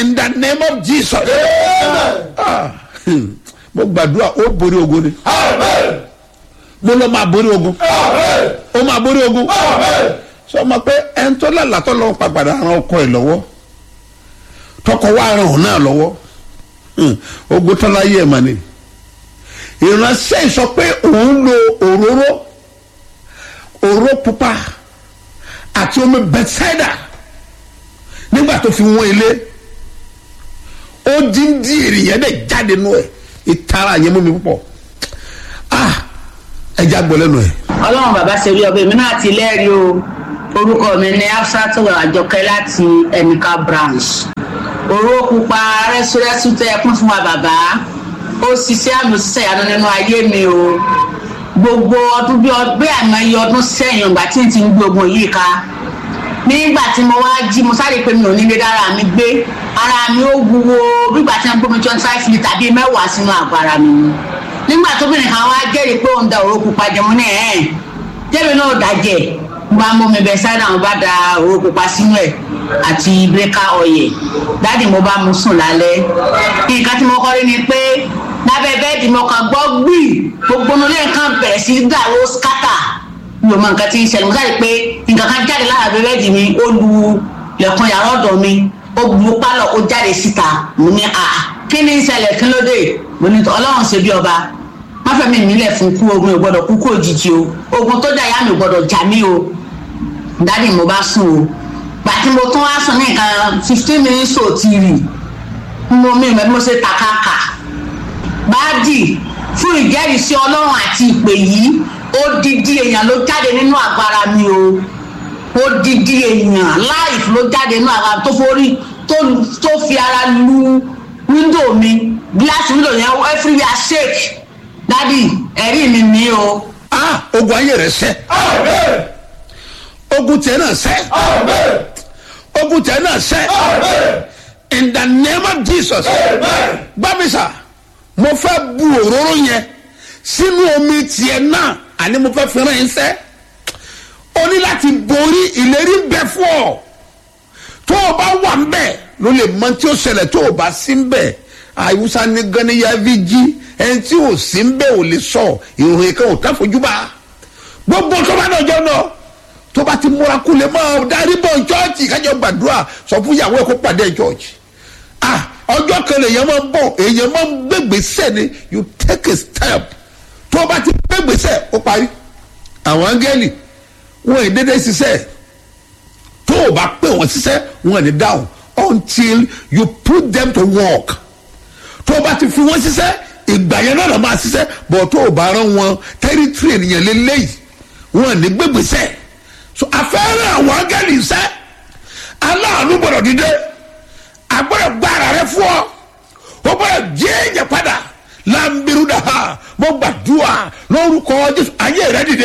in the name of jesus. Ah, hmm. mo gbàdúrà ó borí ogun ni mo lọ máa borí ogun ó máa borí ogun sọ ma pé ẹni tó lálàtọ́ lọ́wọ́ pàpàdà ran ọkọ ẹ̀ lọ́wọ́ tọkọ wa ran òun náà lọ́wọ́ Hmm. ogun tán láyé ẹ̀ mà ni ìránṣẹ́ sọ pé òun lo òróró òróró pupa àti omi bẹ́tsáìdà nígbà tó fi wọ́n ilé ó dín dín ènìyàn dẹ̀ jáde nù ẹ̀ ìtara yẹn mú mi púpọ̀ ah ẹja gbọ́ lẹ́nu ẹ̀. ọlọ́run bàbá ṣe rí ọbẹ̀ mi náà ti lẹ́rìí o orúkọ mi ní afsatu àjọkẹ́ láti ẹnìkan branch òró pupa rẹ́súrẹ́sú tẹ́ ẹ kún fún wa bàbá ó ṣiṣẹ́ àmì òṣìṣẹ́ ìyanu nínú ayé mi o gbogbo ọdún bí ọdún bí àìmọye ọdún sẹ́yìn ìgbà tí n ti ń gbé ogun yìí ká nígbà tí mo wá jí mo sáré pé mi ò nílé dára mi gbé ara mi ó wúwo bígbà tí wọn gbé mi twenty five litre bíi mẹ́wàá sínú àgọ́ ara mi ni nígbà tóbìnrin kan wá jẹ́rìí pé òun da òró pupa jẹ mo ní ẹ̀ ẹ́ jẹ́mi náà dàjẹ́ mo bá mú mi bẹ sáyidà mo bá da òró pupa sínú ẹ̀ àti bírèkà ọ̀yẹ̀ dáàdì mo bá mu sùn lálẹ́ nǹkan tí mo kọ́ rí ni pé lábẹ́ bẹ́ẹ̀dì mo kàn gbọ́ gbì gbogbo nílé nǹkan bẹ̀rẹ̀ sí dàrú skátà mi ò mọ nǹkan tí ń ṣẹlẹ̀ mo sáré pé nǹkan kan jáde lára bẹ́ẹ̀dì mi ó lu lẹ̀kùn yàrá ọ̀dọ̀ mi ó bu pálọ̀ ó jáde síta mo ní à kí ni ń ṣẹlẹ̀ kí ló dé mo ní ọlọ́run ṣe bí ọba má fẹ́ mi nílẹ̀ fún kú ogun ò gbọ́dọ̀ kú kú òjijì o ogun tó jà yá mi ò gbọ́dọ̀ jà mí o dáàdì mo bá sùn o gbàtí mo tún wá sùn ní nǹkan fifteen minutes ò ti rì mo mi ìmọ̀ bí mo ṣe takaka báàdì fún ìjẹ́rìísí ọlọ́run àti ìpè yìí odidi èèyàn ló jáde nínú àgbára mi o odidi èèyàn láìf ló jáde nínú àgbára tó forí tó tó fi ara lu wíńdò mi gíláàsì wíńdò yẹn everywhere shake dádì ẹ̀rí mi ní o. ah ogun ayé rẹ sẹ ogun tẹ náà sẹ ogun tẹ náà sẹ in the name of jesus gbàmísà mo fẹ́ bu òróró yẹn sínú omi tiẹ̀ náà àní mo fẹ́ fẹ́ràn yín sẹ́ o ní láti borí ìlérí bẹ fún ọ tó o bá wà ń bẹ̀ ló lè mọ tí ó ṣẹlẹ̀ tó o bá sí ń bẹ̀ àìwúsá ní ganiya fi jí ẹni tí ò sí ń bẹ̀ ò lè sọ ìròyìn kan ò tá fojú bá gbogbo tó bá náà jọ náà tó bá ti múra kú lè máa darí bọ̀ chọ́ọ̀chì kájọ gbàdúrà sọ fún ìyàwó ẹ̀ kó pàdé chọ́ọ̀chì ah ọjọ́ kan lèèyàn máa ń bọ̀ èèyàn máa ń gbégbèsè ni you take a step tó o bá ti gbégbèsè ó parí àwọn áńgẹ́lì wọn ì dédé ṣiṣẹ́ tó o bá pè wọ́n ṣiṣẹ́ wọn ì ní dáhùn until you put them to work tó o bá ti fi wọ́n ṣiṣẹ́ ìgbà yẹn náà lọ́ máa ṣiṣẹ́ bọ̀ tó o bá rán wọn tẹ́rítírì ènìyàn lélẹ́yìí wọn ì ní gbégbèsè so afẹ́rẹ́ àwọn áńgẹ́lì ṣẹ́ aláàánú gbọ́dọ̀ dídé agbọ́dọ̀ gbára rẹ fún ọ o gbọ́dọ̀ jíjẹ padà lambiru da ha mo gbàdúrà lórúkọ jésù ayé rẹ dìde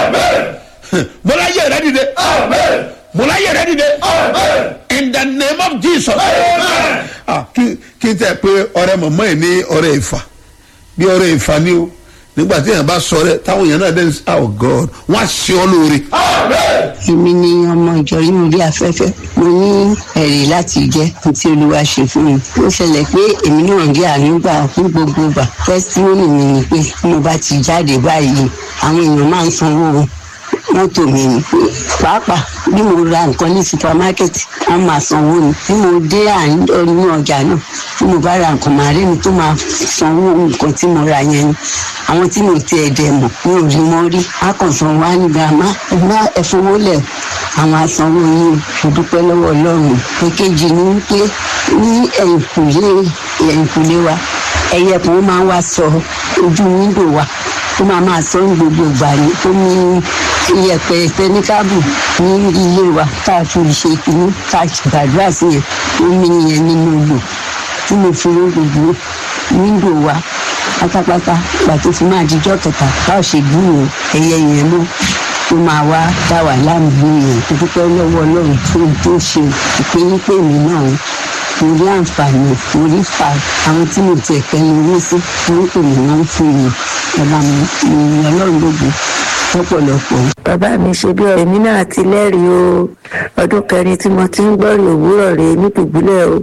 mo láyé rẹ dìde mo láyé rẹ dìde in the name of jesus Ah, kí kí n tẹ pé ọrẹ mọ̀mọ́ ẹ̀ ní ọrẹ ìfà bí ọrẹ ìfà ni o nígbà tí èèyàn bá sọ rẹ táwọn èèyàn náà dẹ́n oh god wọ́n á ṣe ọ́ lóore. èmi ni ọmọ ìjọ inú ilé afẹ́fẹ́ mo ní ẹ̀rí láti jẹ́ ohun tí olúwa ṣe fún mi ó ṣẹlẹ̀ pé èmi náà rí àánú gbà fún gbogbo gbà tẹ́sítímọ́nì mi ni pé bí mo bá ti jáde báyìí àwọn èèyàn máa ń sanwó mọ́tò mi ni pàápàá bí mo ra nǹkan ní supamákẹ́tì wọ́n máa sanwó ni bí mo dé àárín ọjà náà bí mo bá ra nǹkan màá rí mi tó máa sanwó nǹkan tí mo ra yẹn ni àwọn tí mo ti ẹ̀dẹ̀ mọ̀ mi ò rí mọ́ rí a kàn san wá ní girama ẹ̀gbá ẹ̀fọwọ́lẹ̀ àwọn asanwó yìí mo dúpẹ́ lọ́wọ́ ọlọ́run èkejì ni pé ní ẹ̀yìnkùlé ẹ̀yìnkùlé wa ẹ̀yẹ kan máa ń wá sọ ojú wíńdò wa tó máa máa sọ ní gbogbo ìgbà ní tó ní iyẹ̀pẹ̀ tẹnikábù ní ilé wa tá a fi ṣe kínní tá a gbàdúrà sí yẹn omi yẹn nínú odò tí mo fi rí gbogbo wíńdò wa pátápátá ìgbà tó fi máa dijọ́ kẹta bá ò ṣe gbúrò ẹyẹ yẹn ló tó máa wá dá wà láàmú yẹn tó dúpẹ́ lọ́wọ́ ọlọ́run tó ń tó ṣe ìpínyín pè mí náà mo rí àǹfààní mo rí fa àwọn tí mo tiẹ̀ kẹ́ lórí sí wọ́n pè mí wọ́n fún mi ọba mi ìrìn ọlọ́run gbogbo lọ́pọ̀lọpọ̀. bàbá mi ṣe bí èmi náà ti lẹ́rìí o ọdún kẹrin tí mo ti ń gbọ́rì òwúrọ̀ rè ní dùbúlẹ̀ o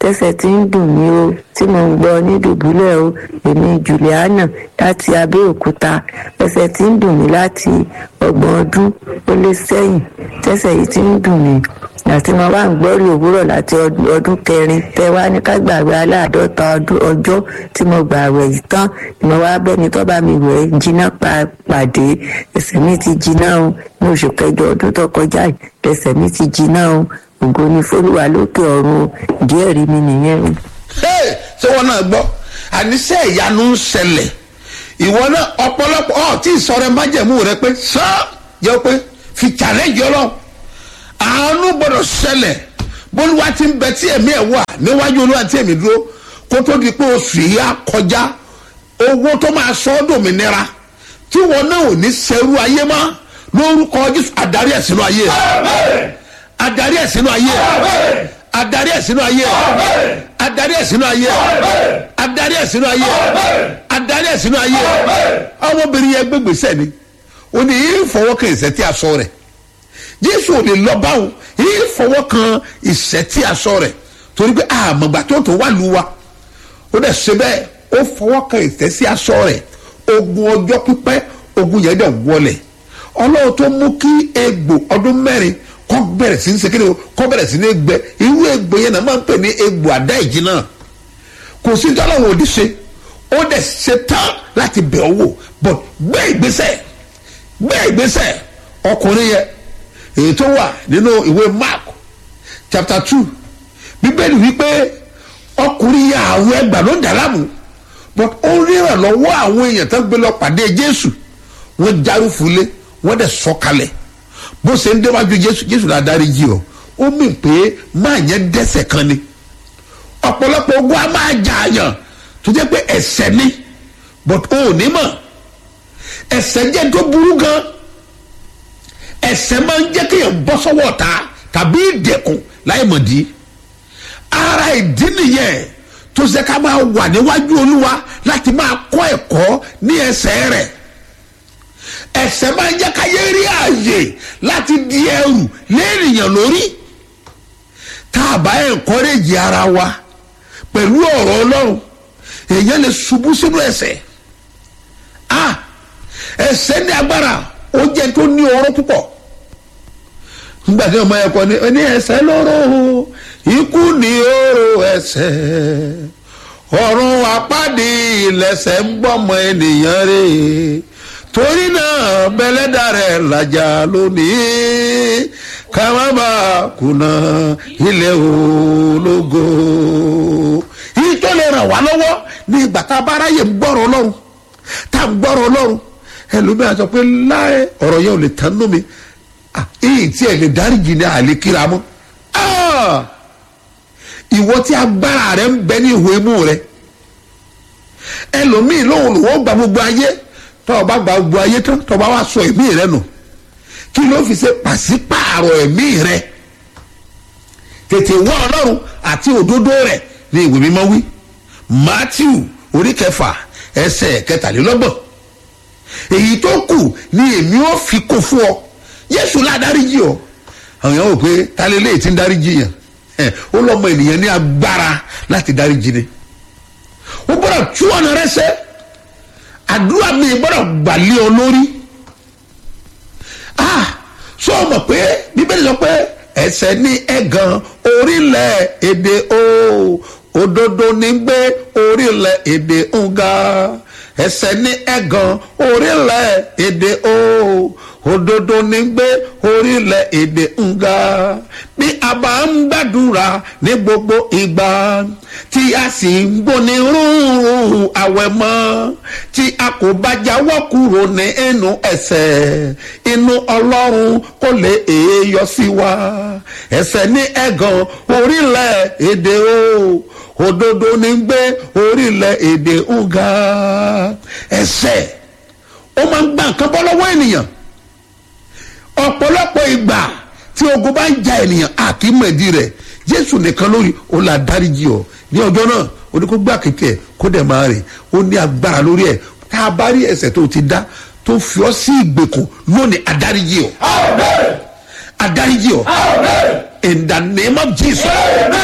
tẹ́sẹ̀ tí ń dùn mí o tí mo ń gbọ́ ní dùbúlẹ̀ o èmi juliana láti abẹ́òkúta ẹsẹ̀ tí ń dùn mí láti ọgbọ̀n ọdún ó lé sẹ́yìn tẹ́sẹ̀ yìí tí ń dùn mí àti mo wá ń gbọ́rì òwúrọ̀ láti ọdún ọdún kẹrin tẹ wá ní ká gbàgbé aláàdọ́ta ọdún ọjọ́ tí mo gbà wẹ̀ yìí tán ni mo wá bẹ́ni tó bá mi wẹ̀ jiná pa- pàdé ẹsẹ̀ mi ti jiná o ní oṣù kẹjọ ọdún tó kọjá yìí ẹsẹ̀ mi ti jiná o ògo ni fólúwa lókè ọ̀run o díẹ̀ rí mi nìyẹn o. Hey, ṣé wọn náà gbọ́ àníṣe ìyanu ń ṣẹlẹ̀ ìwọ náà ọ̀pọ̀lọpọ̀ ọ̀ tí ìsọ̀rọ̀ májẹ̀mú rẹ pé sọ́ jẹ́ pé fi challenge ọlọ́run àánú gbọ́dọ̀ ṣẹlẹ̀ bólúwa ti ń bẹ tí ẹ̀mí ẹ̀ wà níwájú olúwa tí ẹ̀mí dúró kó tó di pé oṣù yìí á kọjá owó tó máa sọ ọ́ dòmìnira tí wọn náà ò ní sẹ́rú ayé mọ́ lórúkọ jésù adarí ẹ̀ sínú ayé rẹ̀ adarí ẹ̀ sínú ayé rẹ̀ adarí ẹ̀ sínú ayé rẹ̀ adarí ẹ̀ sínú ayé rẹ̀ adarí ẹ̀ sínú ayé rẹ̀ adarí ẹ̀ sínú ayé rẹ̀ ọmọbìnrin yẹn gbégbèsè ni ó ní yìí fọwọ́ kan ìṣẹ́ tí a sọ rẹ̀ jésù ò lè lọ báwo yìí fọwọ́ kan ìṣẹ́ tí a sọ rẹ̀ torí pé àmọ̀gbà tó tó wà lù wa ó dẹ̀ ṣe bẹ́ẹ̀ ó fọwọ́ kan ìṣẹ́ sí aṣọ rẹ̀ ogun ọjọ́ pípẹ́ ogun yẹn dẹ̀ wọlẹ̀ ọlọ́run tó mú kí egbò ọdún mẹ́rin kọ́ bẹ̀rẹ̀ sí ní sekere o kọ́ bẹ̀rẹ̀ sí ní gbẹ irú egbò yẹn náà máa ń pè ní egbò àdá ìjì náà kò sí tọ́lọ́run òdì ṣe ó dẹ̀ ṣe tán láti bẹ̀ ọ́ wò but gbé ìgbésẹ̀ gbé ìgbésẹ̀ ọkùnrin yẹn èyí tó wà nínú ìwé mark chapter two bíbélì wípé ọkùnrin yẹn àwọn ẹgbà ló ń dà láàmú but ó ríran lọ́wọ́ àwọn èèyàn tó gbé lọ pàdé jésù wọ́n járúfulé wọ́n dẹ̀ sọ̀kalẹ̀ bó ṣe ń déwájú jésù jésù la dárí jì ọ́ ó mì pé máa yẹn dẹ́sẹ̀ kan ni ọ̀pọ̀lọpọ̀ ogun a máa jà àyàn tó jẹ́ pé ẹ̀sẹ̀ ni but ó ò ní mọ̀ ẹ̀sẹ̀ jẹ́ tó burú gan ẹ̀sẹ̀ máa ń jẹ́ kéèyàn bọ́ sọ́wọ́ ta tàbí ìdẹ̀kùn láì mọ̀ dí ara ìdí nìyẹn tó ṣe ká máa wà níwájú olúwa láti máa kọ́ ẹ̀kọ́ ní ẹsẹ̀ rẹ̀ ẹsẹ̀ máa ń jẹ́ káyé rí ààyè láti di ẹrù lẹ́rìyàn lórí tá a bá ẹ̀ńkọ́rẹ́jì ara wa pẹ̀lú ọ̀rọ̀ ọlọ́run èèyàn lè ṣubú sínú ẹsẹ̀ ah ẹsẹ̀ ní agbára ó jẹ́ tó ní ọrọ̀ púpọ̀ nígbà tí ọmọ ẹ̀kọ́ ni ní ẹsẹ̀ lóró ikú ní oró ẹsẹ̀ ọ̀run apádi ìlẹ̀sẹ̀ ń gbọ́mọ ènìyàn rè torí náà bẹ́lẹ́dà rẹ̀ làjà lónìí ká má bà kùnà ilé ológo yìí tó lè ràn wá lọ́wọ́ ní ìgbà tá a bá ráyè ń gbọ́rọ̀ ọlọ́run tá a ń gbọ́rọ̀ ọlọ́run ẹlòmíràn sọ pé láì ọ̀rọ̀ yẹn ò lè tán nú mi èyí tí ẹ lè dáríjì ní àlè kíra mọ́ ìwọ tí agbára rẹ ń bẹ ní ìwé imú rẹ ẹlòmíì lóhùn lówó gba gbogbo ayé tó o bá gba gbogbo ayé tán tó o bá wá sọ ẹ̀mí rẹ nù kí ló fi ṣe pàṣípààrọ̀ ẹ̀mí rẹ tètè wá ọlọ́run àti òdodo rẹ ní ìwé mímọ́ wí matthew orí kẹfà ẹsẹ̀ kẹtàlélọ́gbọ̀n èyí tó kù ni èmi ò fi kó fún ọ yéṣu la dáríjì ọ àwọn èèyàn wò pé talẹ́lẹ́ ti ń dáríjì yàn ó lọ́mọ ènìyàn ní agbára láti dáríjì ni ó gbọ́dọ̀ tú ọ̀nà rẹ sẹ́ àdúrà mi gbọ́dọ̀ gbàlẹ́ ọ lórí ah sọ ma pé bíbélì sọ pé ẹsẹ̀ ní ẹ̀gàn orílẹ̀ èdè o òdodo ní gbé orílẹ̀ èdè ń ga ẹsẹ̀ ní ẹ̀gàn orílẹ̀ èdè o òdodo ní gbé orílẹ̀ èdè ń ga bí a bá ń gbàdúrà ní gbogbo ìgbà tí a sì ń gbóni rúurú àwẹ̀ mọ́ tí a kò bá jáwọ́ kúrò ní inú ẹ̀sẹ̀ inú ọlọ́run kò lè èèyọ sí wa ẹsẹ̀ ní ẹ̀gàn orílẹ̀ èdè o òdodo ní gbé orílẹ̀ èdè ń ga ẹsẹ̀ ó máa ń gbà nǹkan bọ́ lọ́wọ́ ènìyàn ọ̀pọ̀lọpọ̀ ìgbà tí ogun bá ń ja ènìyàn àkímọ̀dí rẹ̀ jésù nìkan lórí ó là dáríjì ọ ní ọjọ́ náà ó ní kó gbà kékeré ẹ̀ kó dẹ̀ máa rìn ó ní agbára lórí ẹ̀ tá a bá rí ẹsẹ̀ tó ti dá tó fi ọ́ sí ìgbèkùn lónìí adáríjì ọ adáríjì ọ in the name of jesus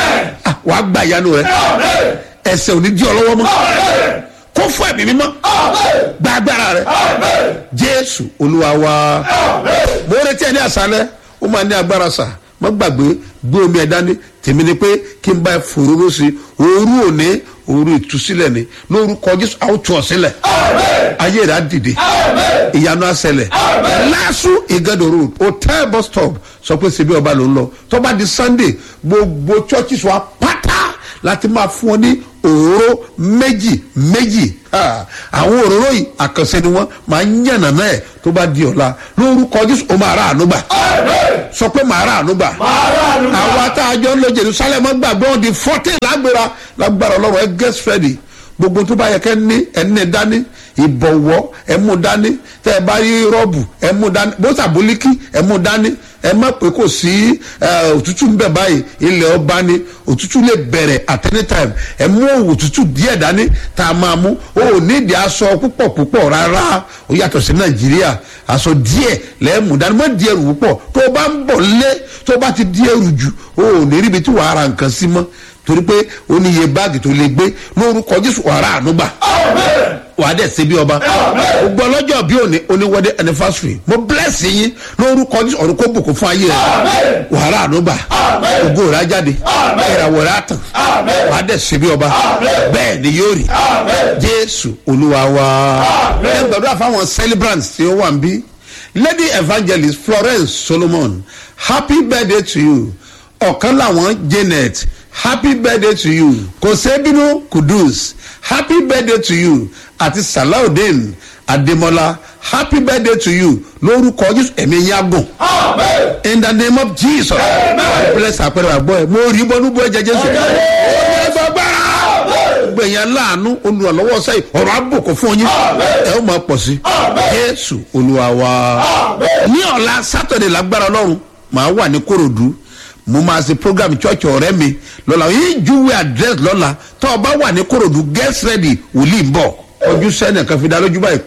Ah, wàá gba ìyanu rẹ ẹsẹ̀ ò ní di ọ lọ́wọ́ mọ́ kó fún ẹ̀mí mímọ́ gba agbára rẹ jésù olúwa wa mo retí ẹ ní àṣálẹ́ ó máa ní agbára sà má gbàgbé gbé omi ẹ dání tèmi ni pé kí n bá ẹ fòróró sí i òru òní òru ìtúsílẹ̀ ni lórúkọ jésù àwọn tù ọ sílẹ̀ ayé rẹ̀ á dìde ìyanu á ṣẹlẹ̀ lásù ìgàdò road hotel bus stop sọ pé ṣebí ọba ló ń lọ tó bá di sunday gbogbo churches wa pátá láti máa fún ọ ní òróró méjì méjì Ha, àwọn òróró yìí àkànṣe ni wọn máa ń yànnà náà ẹ tó bá di ọ̀la lórúkọ jésù ó máa rà àánú gbà sọ pé màá rà àánú gbà àwa tá a jọ ń lo jerusalem gbàgbọ́ di fourteen lágbára lágbára ọlọ́run ẹ get ready gbogbo tó bá yẹ kẹ́ ní ẹni dání ìbọ̀wọ́ ẹ mú dání tẹ́ ẹ bá rí rọ́ọ̀bù ẹ mú dání bó sàbólíkì ẹ mú dání ẹ má pé kò sí ẹ, òtútù ń bẹ̀ báyìí ilẹ̀ ọba ni òtútù lè bẹ̀rẹ̀ at any time ẹ mú òtútù díẹ̀ dání tá a máa mú o ò nídìí aṣọ púpọ̀ púpọ̀ rárá ó yàtọ̀ sí nàìjíríà aṣọ díẹ̀ lẹ́ẹ̀mú dání mọ́ di ẹrù púpọ̀ tó o bá ń bọ̀ lé tó o bá ti di ẹrù jù o ò ní ríbi tí wàá ra nǹkan sí mọ́ torí pé ó ní iye báàgì tó lè gbé lórúkọ jésù wàrà ànúgbà wàá dẹ̀ ṣe bí ọba gbogbo ọlọ́jọ́ bí òní oníwọ́dẹ anniversary mo bless yín lórúkọ jésù ọ̀run kó bùkún fún ayé rẹ wàrà ànúgbà ògo rẹ á jáde ìràwọ̀ rẹ á tàn wàá dẹ̀ ṣe bí ọba bẹ́ẹ̀ ni yóò rí jésù olúwa wa ẹ gbàdúrà fáwọn celebrants tí ó wà ń bí lady evangelist florence solomon happy birthday to you ọ̀kan làwọn janet happy birthday to you kòsébínú kudus happy birthday to you àti salaudeen ademola happy birthday to you lórúkọ jésù ẹ̀mí yagùn in the name of jesus bless àpẹẹrẹ àgbọ̀ ẹ̀ mo rí bọ́nú bọ́ ẹ̀jẹ̀ jésù gbẹ̀yìn láàánú olùrànlọ́wọ́ sẹ́yìn ọ̀rọ̀ àbùkù fún yín ẹ̀ ó máa pọ̀ sí jésù olúwa wa ní ọ̀la sátọ̀dẹ̀ lágbára ọlọ́run màá wà ní korodu mo máa ṣe program church ọ̀rẹ́ mi lọ́la yìí júwe address lọ́la tó o bá wà ní korodu get ready wòlíì ń bọ̀ ojú sẹ́nì kan fi dá lójú báyìí